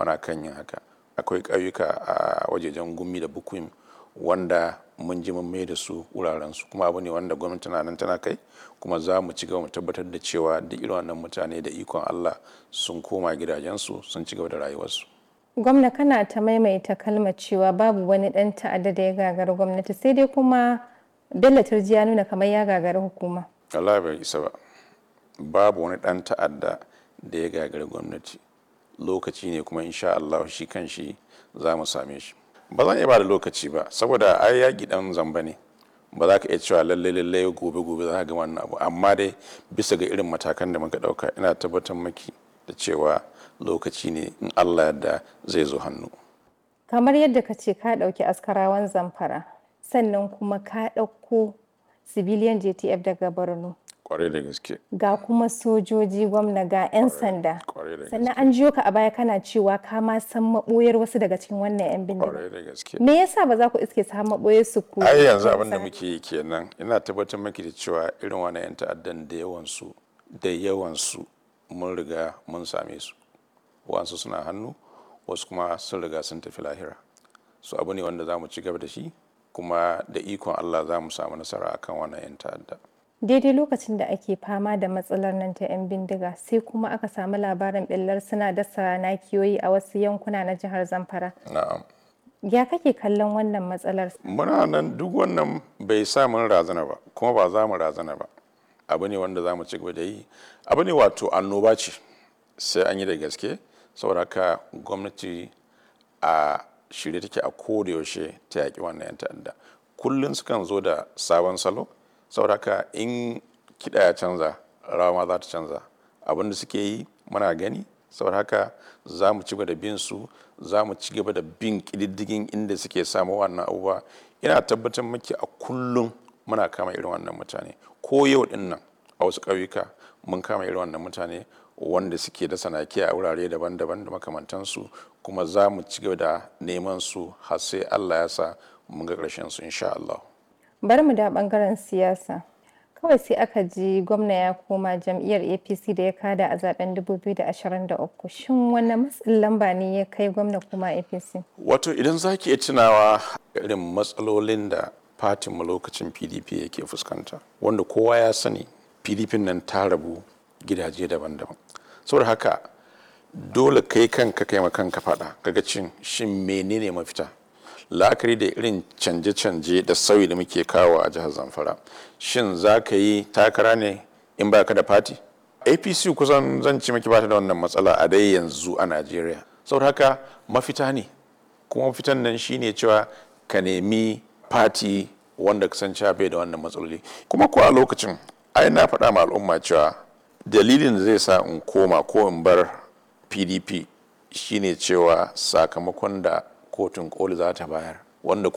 muna kan yin haka akwai ƙauyuka a wajejen gumi da bukuim wanda mun ji mun mai da su wurarensu kuma abu ne wanda gwamnati na nan tana kai kuma za mu ci gaba mu tabbatar da cewa duk irin wannan mutane da ikon Allah sun koma gidajensu sun ci gaba da rayuwarsu. Gwamna kana ta maimaita kalmar cewa babu wani ɗan ta'adda da ya gagari gwamnati sai dai kuma Bello Turji ya nuna kamar ya gagari hukuma. Allah bai isa ba. Babu wani ɗan ta'adda da ya gagari gwamnati. Lokaci ne kuma insha Allah shi kan shi za mu same shi. Ba zan iya ba da lokaci ba saboda ai yaƙi ɗan zamba ne. Ba za ka iya cewa lalle lalle gobe gobe za ka ga wannan abu amma dai bisa ga irin matakan da muka ɗauka ina tabbatar maki da cewa lokaci ne in Allah yadda zai zo hannu. Kamar yadda ka ce ka ɗauki askarawan zamfara sannan kuma ka ɗauko civilian JTF daga Borno. Kwarai da gaske. Ga kuma sojoji gwamna ga 'yan sanda. Kwarai da Sannan gaske. an jiyo ka a baya kana cewa ka ma san maɓoyar wasu daga cikin wannan 'yan bindiga. Kwarai da gaske. Me yasa ba za ku iske su har maɓoyar su ku? ai yanzu abin da muke yi kenan ina tabbatar maki da cewa irin wani 'yan ta'addan da yawansu da yawansu mun riga mun same su wasu suna hannu wasu kuma sun riga sun tafi lahira su abu ne wanda za mu ci gaba da shi kuma da ikon allah za mu samu nasara akan wannan 'yan ta'adda Daidai lokacin da ake fama da matsalar nan ta 'yan bindiga sai kuma aka samu labarin ɓillar suna dasa nakiyoyi a wasu yankuna na jihar Zamfara. na'am Ya kake kallon wannan matsalar? muna nan duk wannan bai sa mun razana ba kuma ba za mu razana ba abu ne wanda za mu ci gaba da yi abu ne wato annoba ce sai an yi da gaske saboda haka gwamnati a shirye take a koda yaushe ta yaƙi wannan 'yan ta'adda kullum sukan zo da sabon salo saboda haka in kiɗa ya canza rawa ma za ta canza abin da suke yi muna gani saboda haka za mu ci gaba da bin su za mu ci gaba da bin ƙididdigin inda suke samu wannan abubuwa ina tabbatar maki a kullum muna kama irin wannan mutane ko yau din nan a wasu ƙauyuka mun kama irin wannan mutane wanda suke da sanaki a wurare daban-daban da makamantansu kuma za mu ci gaba da neman su har sai Allah ya sa mun ga ƙarshen su insha Allah. Bari mu da ɓangaren siyasa. Kawai sai aka ji gwamna ya koma jam'iyyar APC da ya kada a zaben 2023. Shin wanne matsin lamba ne ya kai gwamna kuma APC? Wato idan za ki iya tunawa irin matsalolin da fatinmu lokacin PDP yake fuskanta wanda kowa ya sani PDP nan ta rabu gidaje daban-daban. Saboda haka dole kai kanka kai ma kanka faɗa kaga cin shin menene mafita la'akari da irin canje-canje da sauyi da muke kawo a jihar zamfara shin za ka yi takara ne in ba ka da fati apc kusan zan ci maki bata da wannan matsala a dai yanzu a najeriya saboda haka mafita ne kuma mafitan nan shine cewa ka nemi fati wanda ka san cewa bai da wannan matsaloli kuma ko a lokacin ai na faɗa ma al'umma cewa dalilin da zai sa in koma ko in bar pdp shine cewa sakamakon da kotun koli za ta bayar wanda